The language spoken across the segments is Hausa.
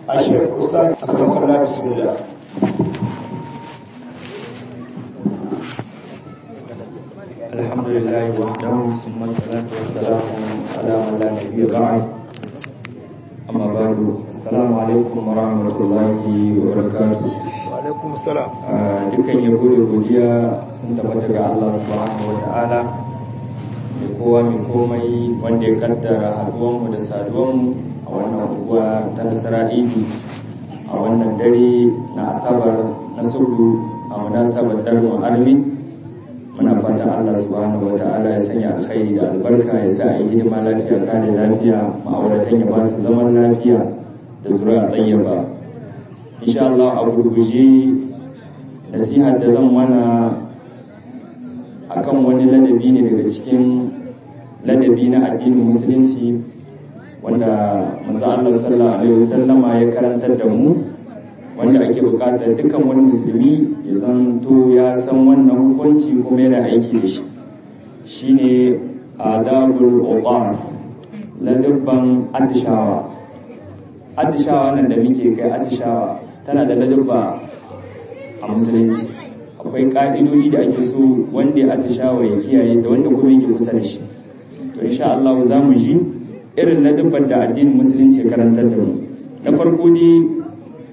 الشيخ أستاذ أكرمك الله بسم الله الحمد لله وحده ثم الصلاة والسلام على من لا نبي بعد أما بعد السلام عليكم ورحمة الله وبركاته وعليكم السلام dukkan yabo da godiya sun tabbata ga Allah subhanahu wa ta'ala mai kowa mai komai wanda ya kaddara haduwanmu da saduwanmu a wannan unguwa ta nasara idi a wannan dare na asabar na sulhu a munasabar darmu armi muna fata Allah subhanahu wa ta'ala ya sanya alkhairi da albarka ya sa a yi hidima lafiya kare lafiya ma'auratan ya ba su zaman lafiya da zuri'a tsayyaba insha Allah a gurguje nasihar da zan mana akan wani ladabi ne daga cikin ladabi na addinin musulunci wanda manzo Allah sallallahu alaihi wasallama ya karantar da mu wanda ake bukatar dukkan wani musulmi ya zanto ya san wannan hukunci kuma yana aiki da shi shine adabul uqas ladabban atishawa atishawa nan da muke kai atishawa tana da ladabba a musulunci akwai ka'idodi da ake so wanda ya atishawa ya kiyaye da wanda kuma yake kusa da shi to insha Allah za mu ji irin ladabban da addinin musulunci karantar da mu na farko dai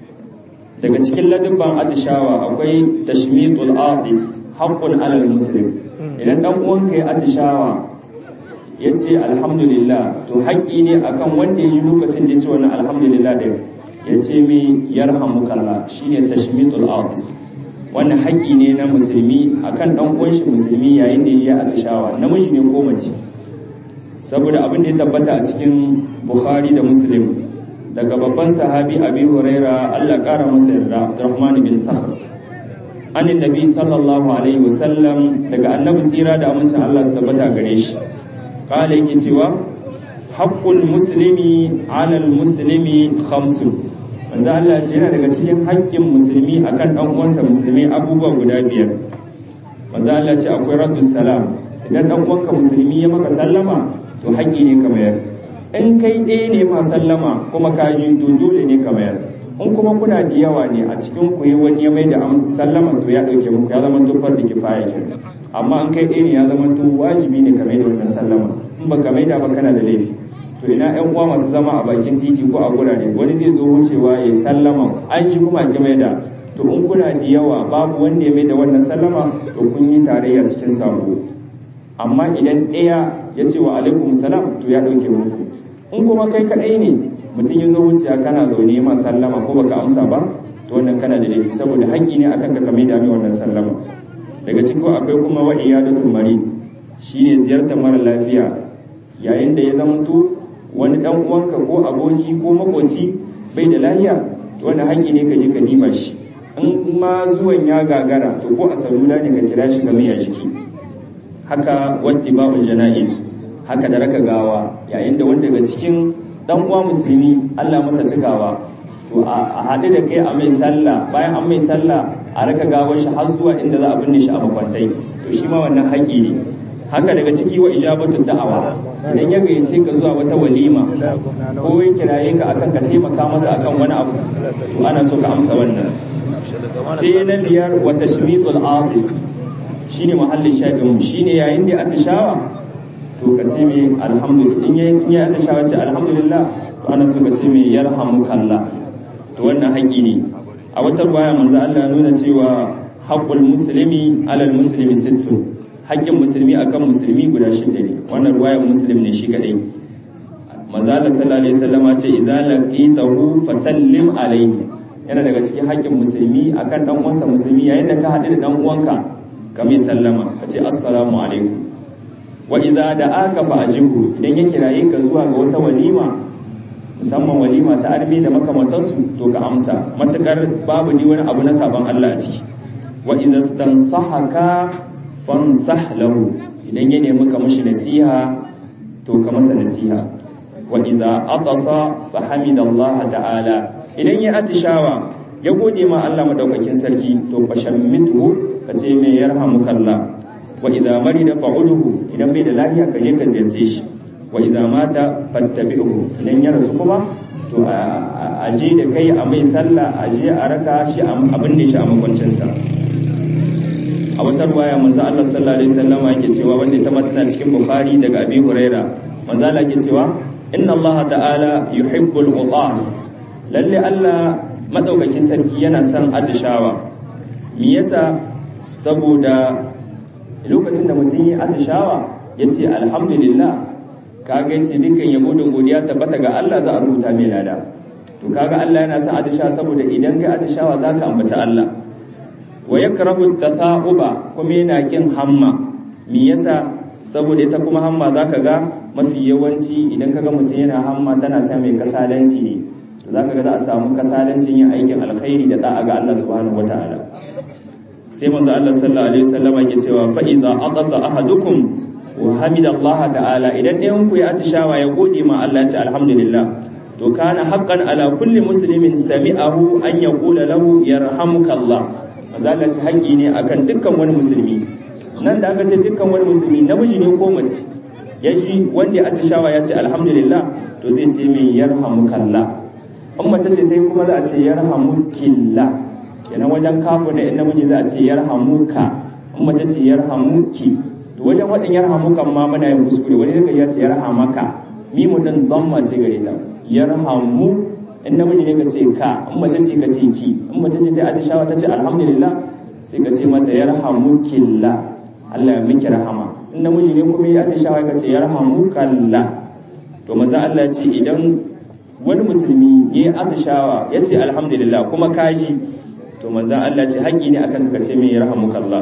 daga cikin ladabban atishawa akwai tashmitul aqis haqqun alal muslim idan dan uwanka ya atishawa ya ce alhamdulillah to haƙƙi ne akan wanda ya ji lokacin da ya ce wannan alhamdulillah ɗin ya ce mai yarhamukallah shine tashmitul aqis wannan haƙƙi ne na musulmi akan dan uwan shi musulmi yayin da ya ji atishawa namiji ne ko mace saboda abin da ya tabbata a cikin Bukhari da Muslim daga babban sahabi Abi Huraira Allah ƙara masa yarda Abdurrahman bin Sakhr an nabi sallallahu alaihi wasallam daga annabi tsira da amincin Allah su tabbata gare shi kala yake cewa haqqul muslimi ala muslimi khamsun manzo Allah ce yana daga cikin haƙƙin musulmi akan dan uwansa musulmi abubuwa guda biyar manzo Allah ce akwai raddus salam idan dan uwanka musulmi ya maka sallama to haƙƙi ne ka mayar in kai ɗaya ne ma sallama kuma ka ji to dole ne ka mayar in kuma kuna da yawa ne a cikin ku wani ya mai da sallama to ya ɗauke muku ya zama tufar da kifaya ke amma in kai ɗaya ne ya zama to wajibi ne ka mai da wannan sallama in ba ka mai da ba kana da laifi to ina ƴan uwa masu zama a bakin titi ko a gurare wani zai zo wucewa ya sallama an ji kuma ki mai da to in kuna da yawa babu wanda ya mai da wannan sallama to kun yi tarayya cikin sabo amma idan ɗaya ya ce wa alaikum salam to ya ɗauke muku in kuma kai kaɗai ne mutum ya zo wuciya kana zaune ma sallama ko baka amsa ba to wannan kana da laifi saboda haƙƙi ne akan ka kame da mai wannan sallama daga cikin akwai kuma wa iyadatul marid shine ziyartar mara lafiya yayin da ya zamanto wani dan uwanka ko aboki ko makoci bai da lafiya to wannan haƙƙi ne ka je ka diba shi in ma zuwan ya gagara to ko a salula ne ka kira shi ga mai jiki haka wattiba'ul janaiz haka da raka gawa yayin da wanda daga cikin dan uwa musulmi Allah masa cikawa to a haɗu da kai a mai sallah bayan an mai sallah a raka gawar shi har zuwa inda za a binne shi a makwantai to shi ma wannan haƙi ne haka daga ciki wa ijabatu da'awa idan ya gayyace ka zuwa wata walima ko ya kiraye ka akan ka taimaka masa akan wani abu to ana so ka amsa wannan sai na biyar wa tashmitul afis shine muhallin shaɗin shine yayin da atishawa to ka ce mai alhamdulillah in ya atishawa ce alhamdulillah to ana so ka ce mai yarhamukallah to wannan haƙi ne a wata ruwaya manzo Allah nuna cewa haqqul muslimi alal muslimi sittu haƙƙin musulmi akan musulmi guda shida ne wannan ruwayar muslim ne shi kadai manzo Allah sallallahu alaihi wasallama ce idza laqitahu fasallim alaihi yana daga cikin haƙƙin musulmi akan dan uwansa musulmi yayin da ka haɗu da dan uwanka ka mai sallama ka ce assalamu alaikum wa iza da aka fa ajibu idan ya kiraye ka zuwa ga wata walima musamman walima ta armi da makamantansu to ka amsa matakar babu ni wani abu na sabon Allah a ciki wa iza stansahaka fansah lahu idan ya nemi ka mishi nasiha to ka masa nasiha wa iza atasa fa hamidallaha ta'ala idan ya atishawa ya gode ma Allah madaukakin sarki to fashammitu ka ce mai yarhamukallah wa idza marida fa'uduhu idan bai da lafiya ka je ka ziyarce shi wa idza mata fattabi'uhu idan ya rasu kuma to a je da kai a mai sallah a je a raka shi abin da shi a makwancinsa a wata ruwaya manzo Allah sallallahu alaihi wasallam yake cewa wanda ta tana cikin Bukhari daga Abi Huraira manzo Allah yake cewa inna Allah ta'ala yuhibbul utas lalle Allah madaukakin sarki yana son atishawa me yasa saboda lokacin da mutum yi atishawa yace alhamdulillah kaga yace dukkan yabo da godiya tabbata ga Allah za a rubuta mai lada to kaga Allah yana son atishawa saboda idan kai atishawa zaka ambaci Allah wa yakrahu tatha'uba kuma yana kin hamma me yasa saboda ita kuma hamma zaka ga mafi yawanci idan kaga mutum yana hamma tana sa mai kasalanci ne to zaka ga za a samu kasalancin yin aikin alkhairi da da'a ga Allah subhanahu wataala sai manzo Allah sallallahu alaihi wasallam yake cewa fa idza aqasa ahadukum wa hamida Allah ta'ala idan ɗayan ku ya atishawa ya gode ma Allah ya ce alhamdulillah to kana haqqan ala kulli muslimin sami'ahu an yaqula lahu yarhamuka Allah mazalaci haƙƙi ne akan dukkan wani musulmi nan da aka ce dukkan wani musulmi namiji ne ko mace ya ji wanda ya atishawa ya ce alhamdulillah to zai ce mai yarhamukallah in mace ce ta yi kuma za a ce yarhamukilla kenan wajen kafu da in namiji za a ce yarhamuka in mace ce yarhamuki to wajen waɗin yarhamukan ma muna yin kuskure wani zai ya ce yarhamaka mi mutum don mace gare ta yarhamu in namiji ne ka ce ka in mace ce ka ce ki in mace ce ta atishawa ta ce alhamdulillah sai ka ce mata yarhamukillah Allah ya miki rahama in namiji ne kuma ya atishawa ka ce yarhamukalla to maza Allah ya ce idan wani musulmi ya yi atishawa ya ce alhamdulillah kuma kaji to maza Allah ya ce haƙi ne akan ka ce mai yarhamukallah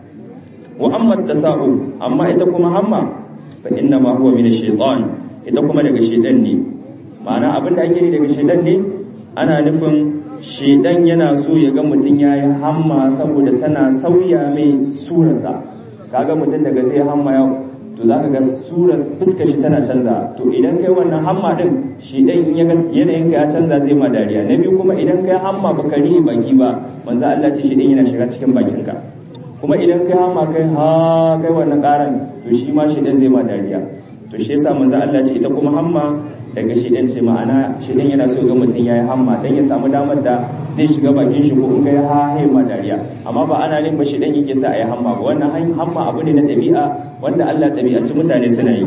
wa amma tasa'u amma ita kuma hamma fa inna ma huwa min ash-shaytan ita kuma daga shaytan ne ma'ana abinda ake yi daga shaytan ne ana nufin shaytan yana so ya ga mutun yayi hamma saboda tana sauya mai surarsa kaga mutun daga zai hamma yau to zaka ga surar fuskar shi tana canza to idan kai wannan hamma din shaytan in ya ga yanayin ka ya canza zai ma dariya na biyu kuma idan kai hamma baka ri baki ba manzo Allah ce shaytan yana shiga cikin bakinka kuma idan kai hama kai ha kai wannan karan to shi ma shedan zai ma dariya to shi yasa manzo Allah ce ita kuma hamma daga shedan ce ma'ana shedan yana so ga mutum yayi hamma dan ya samu damar da zai shiga bakin shi ko in kai ha hai ma dariya amma ba ana nin ba shedan yake sa ayi hamma ba wannan hamma abu ne na dabi'a wanda Allah dabi'aci mutane suna yi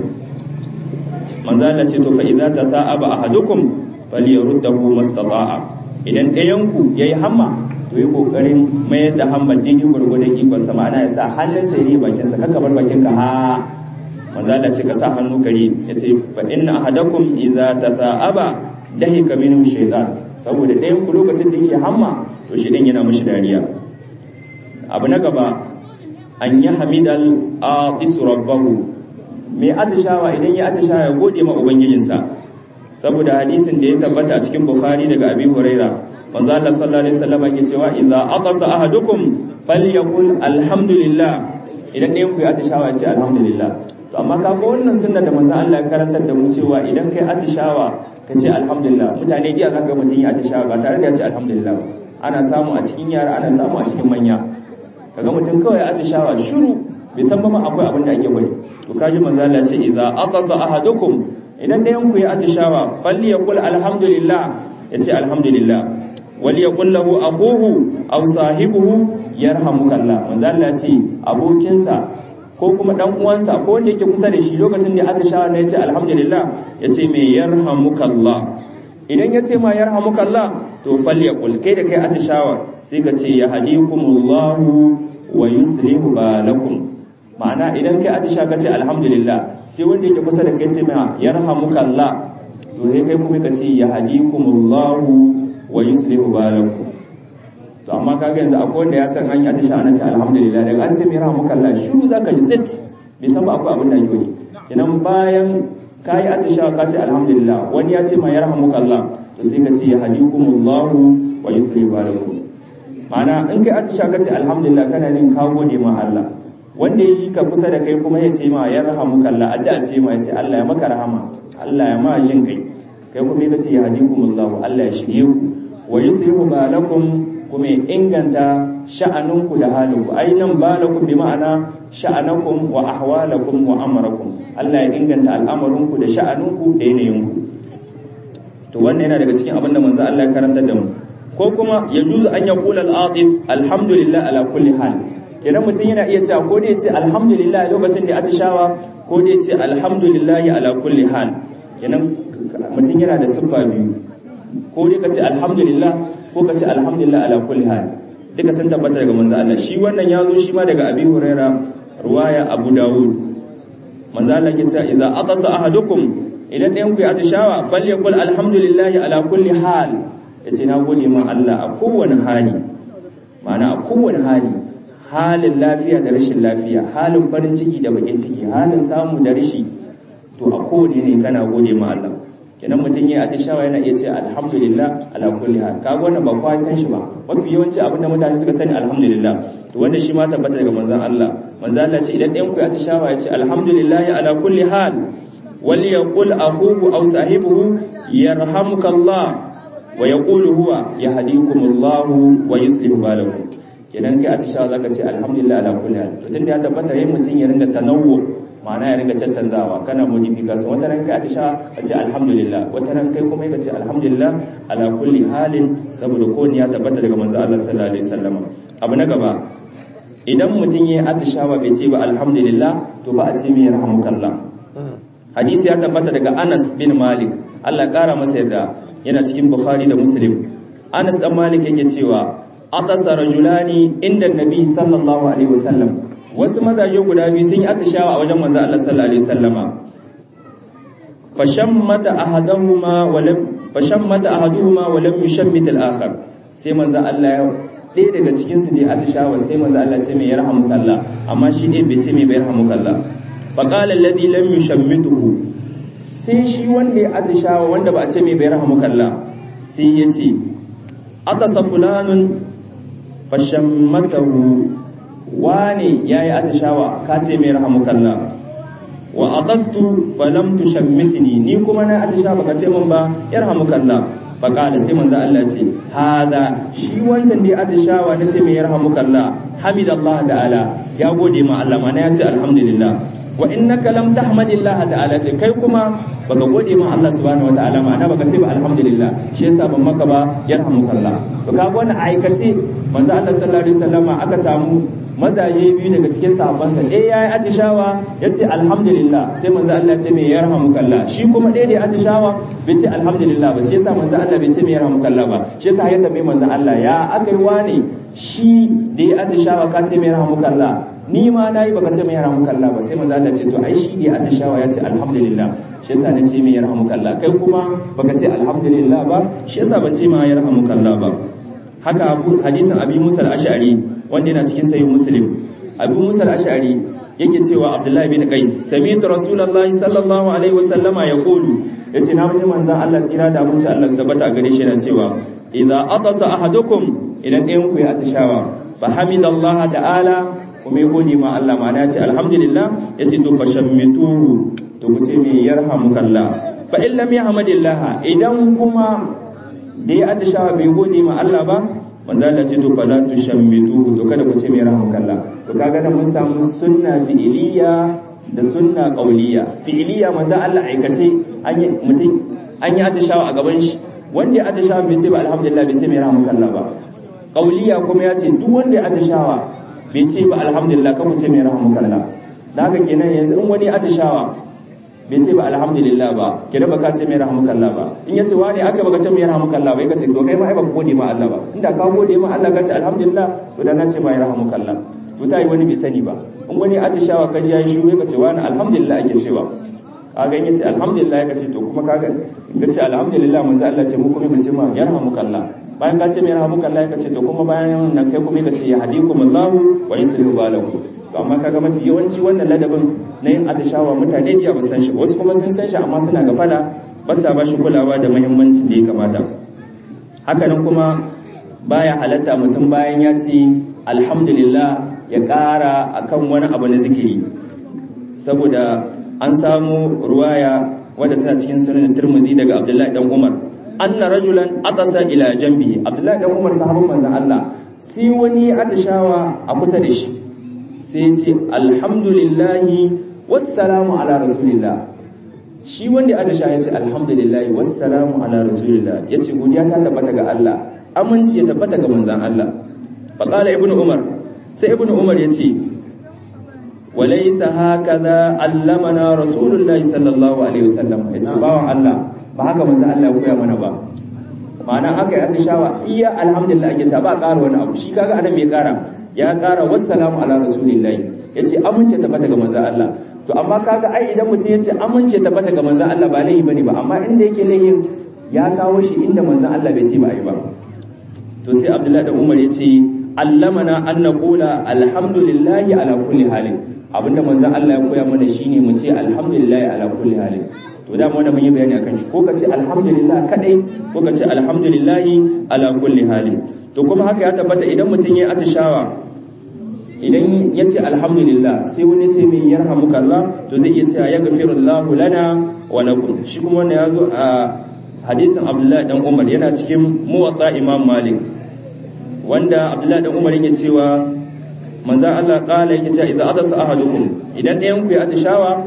manzo Allah ce to fa idza tasa'aba ahadukum falyaruddahu mastata'a idan ɗayan ku yayi hamma to yi kokarin mayar da hamad dini gurgurdan ikon sa ma'ana ya sa hannunsa yi bakinsa kaka bar bakinka ha manzo Allah ce ka sa hannu kare yace fa inna ahadakum idza tatha'aba dahika minhu shaytan saboda ɗayan ku lokacin da yake hamma to shi din yana mishi dariya abu na gaba an yi hamidal aqisu rabbahu mai atishawa idan ya atishawa ya gode ma ubangijinsa saboda hadisin da ya tabbata a cikin bukhari daga abi huraira manzo Allah sallallahu alaihi wasallam yake cewa idza aqasa ahadukum falyaqul alhamdulillah idan ɗayan ku ya atishawa ce alhamdulillah to amma ka ga wannan sunna da manzo Allah ya karantar da mu cewa idan kai atishawa ka ce alhamdulillah mutane jiya zaka ga mutun ya atishawa ba tare da ya ce alhamdulillah ana samu a cikin yara ana samu a cikin manya kaga mutum kawai atishawa shiru bai san ba ma akwai abin da ake bari to kaji manzo Allah ce idza aqasa ahadukum idan ɗayan ku ya atishawa falyaqul alhamdulillah yace alhamdulillah waliyakun lahu akhuhu aw sahibuhu yarhamukallah manzo Allah ce abokinsa ko kuma dan uwansa ko wanda yake kusa da shi lokacin da aka shawa ne yace alhamdulillah yace me yarhamukallah idan yace ma yarhamukallah to falyakul kai da kai atishawa sai ka ce yahdikumullahu wa yuslihu balakum ma'ana idan kai atisha ka ce alhamdulillah sai wanda yake kusa da kai ce ma yarhamukallah to sai kai kuma ka ce yahdikumullahu wa yuslihu balakum to amma kaga yanzu akwai wanda ya san an yi atisha ana ce alhamdulillah daga an ce mai rahmuka Allah shiru zaka ji zit bai san ba akwai abin da yake yi kenan bayan ka yi atisha ka ce alhamdulillah wani ya ce ma ya rahmuka Allah to sai ka ce ya hadikumullahu wa yuslihu balakum ma'ana in kai atisha ka ce alhamdulillah kana nin ka gode ma Allah wanda ya yi ka kusa da kai kuma ya ce ma ya rahamuka Allah addu'a ce ma ya ce Allah ya maka rahama Allah ya ma jin kai kai kuma ya ce ya hadikumullahu Allah ya shirye ku wa yuslihu balakum kuma ya inganta sha'aninku da halinku ainan balakum bi ma'ana sha'anakum wa ahwalakum wa amrakum Allah ya inganta al'amarinku da sha'aninku da yanayinku to to wannan yana daga cikin abin da manzo Allah ya karanta da mu ko kuma ya juzu an yaqula al-atis alhamdulillah ala kulli hal kenan mutum yana iya cewa ko da yace alhamdulillah lokacin da atishawa ko da yace alhamdulillah ala kulli hal kenan mutum yana da siffa biyu ko dai kace alhamdulillah ko kace alhamdulillah ala kulli hal duka sun tabbata daga manzo Allah shi wannan yazo shi ma daga Abi Huraira ruwaya Abu Dawud manzo Allah ke cewa idza aqasa ahadukum idan ɗayan ku ya atishawa falyakul alhamdulillah ala kulli hal yace na gode ma Allah a kowane hali ma'ana a kowane hali halin lafiya da rashin lafiya halin farin ciki da bakin ciki halin samu da rashi to a kowane ne kana gode ma Allah idan mutum ya atishawa yana iya ce alhamdulillah ala kulli hal kaga wannan ba kowa san shi ba mafi yawanci abin da mutane suka sani alhamdulillah to wanda shi ma tabbata daga manzon Allah manzon Allah ce idan ɗayan ku ya atishawa ya ce alhamdulillah ala kulli hal wal yaqul akhuhu aw sahibuhu yarhamukallah wa yaqulu huwa yahdikumullahu wa yuslihu balakum kenan kai atishawa zaka ce alhamdulillah ala kulli hal to tunda ya tabbata yayin mutum ya ringa tanawwu ma'ana ya ringa caccanzawa kana modification wata ran kai atisha a ce alhamdulillah wata ran kai kuma ka ce alhamdulillah ala kulli halin saboda ko ya tabbata daga manzo Allah sallallahu alaihi wasallam abu na gaba idan mutum ya atishawa bai ce ba alhamdulillah to ba a ce mai yarhamukallah hadisi ya tabbata daga Anas bin Malik Allah kara masa yarda yana cikin Bukhari da Muslim Anas dan Malik yake cewa aqasa rajulani inda nabi sallallahu alaihi wasallam wasu mazaje guda biyu sun yi atishawa a wajen manzo Allah sallallahu alaihi wasallama fashammata ahaduhuma wa lam fashammata ahaduhuma wa lam yushammit al-akhar sai manzo Allah ya ɗaya daga cikin su da atishawa sai manzo Allah ce mai yarhamukallah amma shi ɗaya bai ce mai bai yarhamukallah fa qala alladhi lam yushammituhu sai shi wanda ya atishawa wanda ba a ce mai bai yarhamukallah sai ya ce atasa fulanun fashammatahu wane yayi atishawa ka ce mai rahamukalla wa aqastu falam tushammitni ni kuma na atishawa ka ce min ba yarhamukalla fa qala sai manzo Allah ce hada shi wancan da atishawa nace mai yarhamukalla hamidallah ta'ala ya gode ma Allah ma na ya ce alhamdulillah wa innaka lam tahmadillah ta'ala ce kai kuma baka gode ma Allah subhanahu wataala ma na baka ce ba alhamdulillah shi yasa ban maka ba yarhamukallah to kaga wannan aikace manzo Allah sallallahu alaihi wasallama aka samu mazaje biyu daga cikin sahabbansa ɗaya ya yi atishawa ya ce alhamdulillah sai manzo Allah ce mai yarhamukallah shi kuma ɗaya da ya atishawa bai ce alhamdulillah ba shi yasa manzo Allah bai ce mai yarhamukallah ba shi yasa ya tambaye manzo Allah ya aka yi wane shi da ya atishawa ka ce mai yarhamukallah ni ma nayi baka ce mai yarhamukallah ba sai manzo Allah ce to ai shi da ya atishawa ya ce alhamdulillah shi yasa na ce mai yarhamukallah kai kuma baka ce alhamdulillah ba shi yasa ban ce ma yarhamukallah ba haka hadisin abi Musa al-Ash'ari wanda yana cikin sayin muslim abu musa al-ash'ari yake cewa abdullahi bin qais sami'tu rasulullahi sallallahu alaihi wasallama yaqulu yace na ji manzon Allah tsira da abinci Allah su tabbata a gare shi yana cewa idza atasa ahadukum idan ɗayan ku ya atishawa fa hamidallaha ta'ala kuma ya gode ma Allah ma ce alhamdulillah yace to fashammituhu to ku ce me yarhamukallah fa in lam yahmadillah idan kuma da ya atishawa bai gode ma Allah ba manzo Allah ce to fala tushammitu to kada ku ce mai rahmukallah to kaga da mun samu sunna fi'iliya da sunna qauliyya fi'iliya manzo Allah aikace an yi mutum an yi atishawa a gaban shi wanda ya atishawa bai ce ba alhamdulillah bai ce mai rahmukallah ba qauliyya kuma ya ce duk wanda ya atishawa bai ce ba alhamdulillah kan ku ce mai rahmukallah da haka kenan yanzu in wani atishawa bai ce ba alhamdulillah ba ki da baka ce mai rahmukallah ba in yace wani aka baka ce mai rahmukallah ba kace to kai ma ai baka gode ma Allah ba inda ka gode ma Allah ka ce alhamdulillah to dan na ce mai rahmukallah to ta yi wani bai sani ba in wani atishawa ka ji yayi shugo ka ce wani alhamdulillah ake cewa kaga in yace alhamdulillah ka ce to kuma kaga ka ce alhamdulillah manzo Allah ce mu kuma ka ce ma yarhamukallah bayan ka ce mai rahmukallah ka ce to kuma bayan nan kai kuma ka ce ya hadikumullahu wa yuslihu balakum to amma kaga mafi yawanci wannan ladabin na yin atishawa mutane da ba san shi wasu kuma sun san shi amma suna gafala ba sa ba shi kulawa da muhimmancin da ya kamata hakanan kuma baya halatta mutum bayan ya ce alhamdulillah ya ƙara akan wani abu na zikiri saboda an samu ruwaya wadda tana cikin sunan Tirmidhi daga Abdullahi dan Umar anna rajulan atasa ila jambihi Abdullahi dan Umar sahabban manzon Allah sai wani atishawa a kusa da shi sai ce alhamdulillahi wassalamu ala rasulillah shi wanda ya atisha ya ce alhamdulillah wassalamu ala rasulillah ya ce godiya ta tabbata ga Allah aminci ya tabbata ga manzan Allah faƙala ibnu umar sai ibnu umar ya ce walaisa hakaza allamana rasulullahi sallallahu alaihi wasallam ya ce bawan Allah ba haka manzan Allah ya koya mana ba ma'ana aka yi atishawa iya alhamdulillah ake ta ba ƙara wani abu shi kaga adam ya ƙara ya ƙara wassalamu ala rasulillahi ya ce amince tabbata ga manzan Allah to amma kaga ai idan mutum ya ce amince tabbata ga manzan Allah ba laihi bane ba amma inda yake laihin ya kawo shi inda manzan Allah bai ce ba ai ba to sai Abdullahi da Umar ya ce allamana an naqula alhamdulillahi ala kulli halin abinda manzan Allah ya koya mana shine mu ce alhamdulillahi ala kulli halin to da mu mun yi bayani akan shi ko ka ce alhamdulillah kadai ko ka ce alhamdulillahi ala kulli halin to kuma haka ya tabbata idan mutum ya atishawa idan ya ce alhamdulillah sai wani ce mai yarhamuka Allah to zai iya cewa ya gafirullahu lana wa lakum shi kuma wannan yazo a hadisin Abdullah dan Umar yana cikin muwatta Imam Malik wanda Abdullah dan Umar yake cewa manzon Allah kala yake cewa idza adasa ahadukum idan ɗayan ku ya atishawa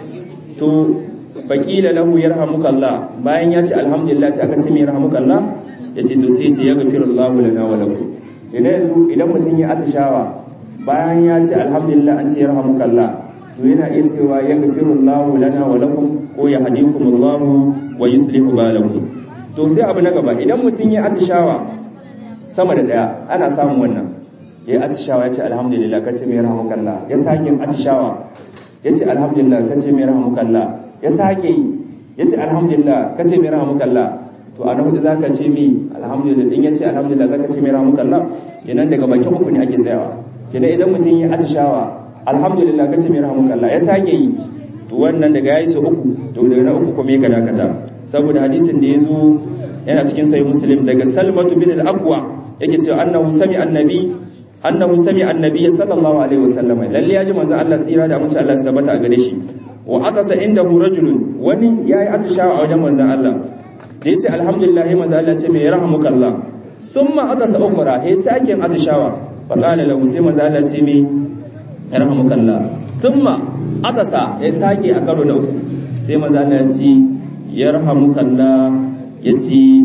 to faqila lahu yarhamuka Allah bayan ya ce alhamdulillah sai aka ce mai yarhamuka Allah yace to sai ya ce ya gafirullahu lana wa lakum idan yanzu idan mutum ya atishawa bayan ya ce alhamdulillah an ce yarhamukallah to yana iya cewa ya gafirullahu lana wa lakum ko ya hadikumullahu wa yuslihu balakum to sai abu na gaba idan mutum ya atishawa sama da daya ana samun wannan ya atishawa ya ce alhamdulillah kace mai yarhamukallah ya sake atishawa ya ce alhamdulillah kace mai yarhamukallah ya sake yi ya ce alhamdulillah kace mai yarhamukallah to a nan za ka ce mi alhamdulillah in ya ce alhamdulillah za ka ce mai yarhamukallah kenan daga bakin uku ne ake tsayawa kenan idan mutum ya atishawa alhamdulillah kace mai rahmukallah ya sake yi to wannan daga yayi su uku to daga na uku kuma ya dakata saboda hadisin da yazo yana cikin sahih muslim daga salmatu bin al-aqwa yake cewa annahu sami annabi annahu sami annabi sallallahu alaihi wasallam lalle ya ji manzon Allah tsira da amince Allah su tabbata a gare shi wa aqasa indahu rajulun wani yayi atishawa a wajen manzon Allah da yace alhamdulillah manzon Allah ce mai rahmukallah summa aqasa ukhra he sake atishawa faƙala lahu sai manzo Allah ce mai yarhamukallah summa atasa ya sake a karo na uku sai manzo Allah ya ce yarhamukallah yace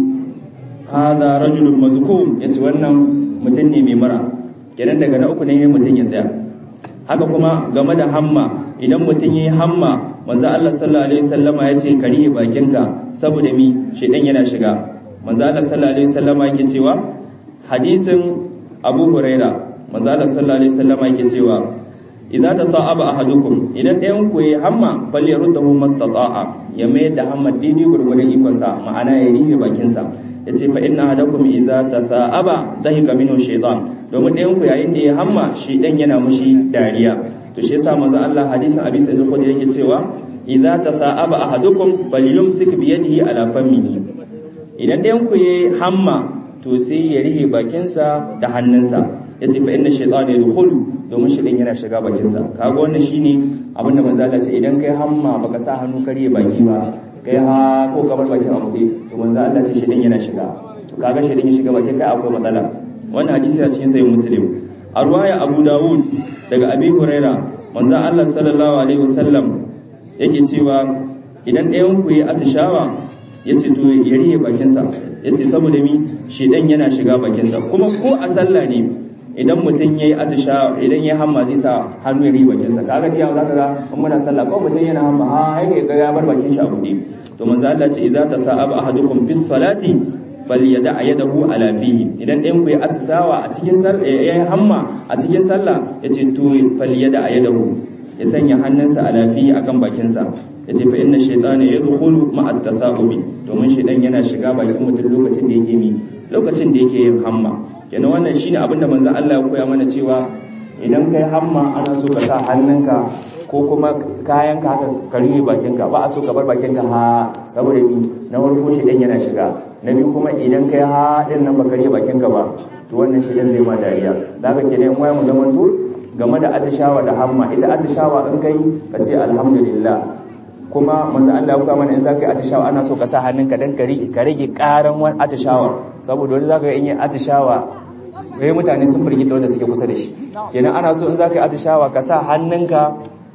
hada rajulun mazkum yace wannan mutum ne mai mura kenan daga na uku ne mutum ya tsaya haka kuma game da hamma idan mutum yayi hamma manzo Allah sallallahu alaihi wasallama yace kariye bakinka saboda mi shedan yana shiga manzo Allah sallallahu alaihi wasallama yake cewa hadisin abu huraira manzala sallallahu alaihi wasallam yake cewa idza tasa'aba ahadukum idan ɗayan ku yayi hamma bal yaruddahu mastata'a ya mai da hamma dini gurgurdan ikon sa ma'ana ya rihe bakin sa yace fa inna ahadakum idza tasa'aba dahika minhu shaytan domin ɗayan ku yayin da ya hamma shi dan yana mushi dariya to shi yasa manzo Allah hadisin Abi Sa'id al-Khudri yake cewa idza tasa'aba ahadukum falyumsik bi yadihi ala famihi idan ɗayan ku yayi hamma to sai ya rihe bakinsa da hannunsa ya ce fa inna shaytana yadkhulu domin shaytan yana shiga bakinsa kaga wannan shine abin da manzo Allah ce idan kai hamma baka sa hannu kare baki ba kai ha ko ka bar bakin a buɗe to manzo Allah ce shaytan yana shiga to kaga shaytan ya shiga bakin kai akwai matsala wannan hadisi a cikin sahih muslim a ruwaya Abu Dawud daga Abi Huraira manzo Allah sallallahu alaihi wasallam yake cewa idan ɗayan ku yi atishawa ya ce to ya rihe bakinsa ya ce saboda mi shedan yana shiga bakinsa kuma ko a sallah ne idan mutum ya yi atisha idan ya hamma zai sa hannu ya rihe bakinsa kaga tiya za ka ga in muna sallah ko mutum yana hamma ha yake ga ya bar bakin shi a buɗe to manzo Allah ce idza tasa'aba ahadukum bis salati falyada yadahu ala fihi idan ɗayan ku ya atisawa a cikin sallah ya hamma a cikin sallah yace to falyada yadahu ya sanya hannunsa a lafiya akan bakinsa ya ce fa inna shaytana yadkhulu ma'a tathaqubi domin shaytan yana shiga bakin mutum lokacin da yake mi lokacin da yake yin hamma kenan wannan shine abin da manzon Allah ya koya mana cewa idan kai hamma ana so ka sa hannunka ko kuma kayan ka haka ka rufe bakinka ba a so ka bar bakinka ha saboda mi na farko shaytan yana shiga na biyu kuma idan kai ha din nan baka rufe bakinka ba to wannan shaytan zai ma dariya da haka kenan waya mu zaman to game da atishawa da hamma ita atishawa in kai ka ce alhamdulillah kuma manzo Allah ya mana in zaka yi atishawa ana so ka sa hannunka dan ka rage karan wani atishawa saboda wani zaka in yi atishawa wai mutane sun firgita wanda suke kusa da shi kenan ana so in zaka yi atishawa ka sa hannunka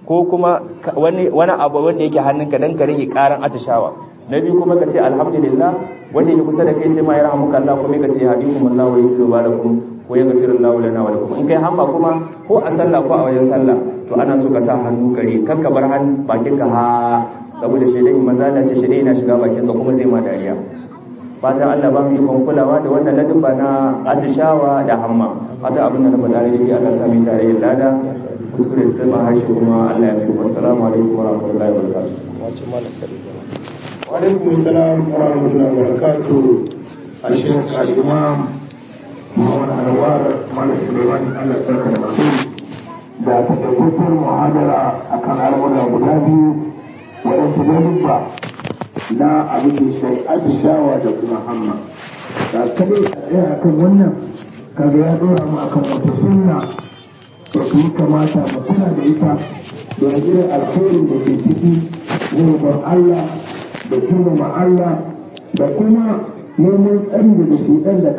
ko kuma wani wani abu wanda yake hannunka dan ka rage karan atishawa na biyu kuma ka ce alhamdulillah wanda yake kusa da kai ce ma ya rahmuka Allah kuma ka ce hadikumullahu wa yuslu balakum ko ya gafirullahu lana wa lakum in kai hamma kuma ko a sallah ko a wajen sallah to ana so ka sa hannu kare kan ka bar hannu bakinka ha saboda shaidan manzo Allah ce shaidan yana shiga bakinka kuma zai ma dariya fatan Allah ba mu yi kulawa da wannan ladabba na atishawa da hamma fatan abin da na faɗa da Allah sami tare da lada kuskure ta ma harshe kuma Allah ya fi wassalamu alaikum wa rahmatullahi wa barakatuh wa alaikum assalam wa rahmatullahi wa barakatuh a shekh al-imam Muhammad Anwar Malik Sulaiman Allah ya da da takaitaccen muhadara akan al'amura guda biyu waɗansu lalubba na abin da shi atishawa da kuma hamma da kadai a tsaya akan wannan kaga ya dora mu akan wata sunna da kuma kamata mu kula da ita da irin alkhairin da ke ciki gurbin Allah da girmama Allah da kuma neman tsari daga shedan da